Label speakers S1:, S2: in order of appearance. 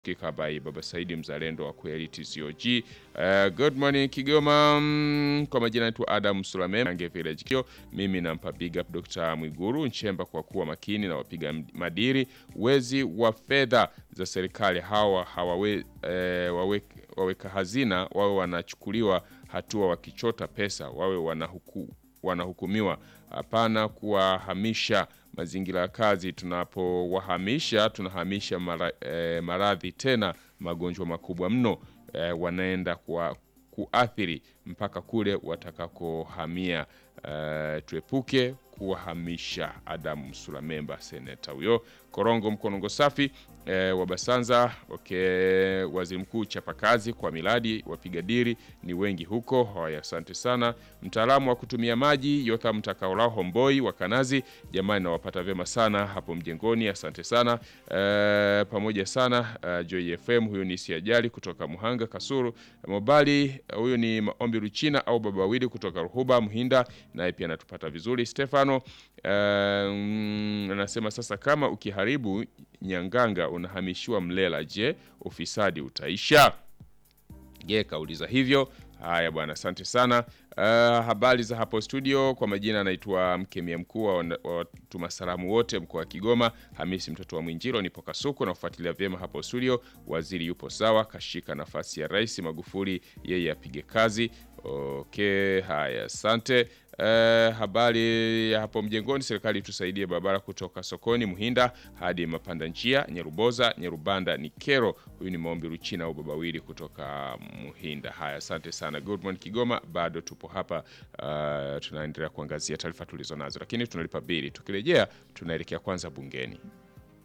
S1: Kikabai Baba Saidi mzalendo wa kweli TCOG. Uh, good morning Kigoma. Mm, kwa majina yetu Adam Sulame Ange Village Kio. Mimi nampa big up Dr. Mwiguru Nchemba kwa kuwa makini na wapiga madiri wezi wa fedha za serikali hawa hawawe, eh, wawe, waweka hazina wawe wanachukuliwa hatua wakichota pesa wawe wanahuku, wanahukumiwa hapana kuwahamisha mazingira ya kazi. Tunapowahamisha tunahamisha mara, eh, maradhi tena magonjwa makubwa mno eh, wanaenda kwa kuathiri mpaka kule watakakohamia. Eh, tuepuke kuwahamisha. Adamu Sulamemba, seneta huyo. Korongo Mkonongo safi eh, wa Basanza okay. Waziri Mkuu chapakazi kwa miradi, wapiga diri ni wengi huko. Haya, asante sana. Mtaalamu wa kutumia maji Yotha Mtakaolao Homboi wa Kanazi, jamani, nawapata vyema sana hapo mjengoni, asante sana eh, pamoja sana eh, Joy FM. Huyu ni Siajali kutoka Muhanga Kasuru Mobali. Huyu ni Maombi Ruchina au Baba Wili kutoka Ruhuba Muhinda, naye pia anatupata vizuri. Stefano anasema um, sasa kama ukiharibu Nyanganga unahamishiwa Mlela, je, ufisadi utaisha? Je, kauliza hivyo. Haya bwana, asante sana. Uh, habari za hapo studio. Kwa majina anaitwa mkemia mkuu wa watuma salamu wote mkoa wa Kigoma, Hamisi mtoto wa Mwinjiro, nipo Kasuku na kufuatilia vyema hapo studio. Waziri yupo sawa, kashika nafasi ya Rais Magufuli, yeye apige kazi. Okay, haya asante. Uh, habari ya hapo mjengoni, serikali tusaidie barabara kutoka sokoni Muhinda hadi mapanda njia Nyeruboza Nyerubanda ni kero. Huyu ni maombi Ruchina au babawili kutoka Muhinda. Haya, asante sana. Good morning Kigoma, bado tupo hapa uh, tunaendelea kuangazia taarifa tulizo nazo, lakini tunalipa bili. Tukirejea tunaelekea kwanza bungeni.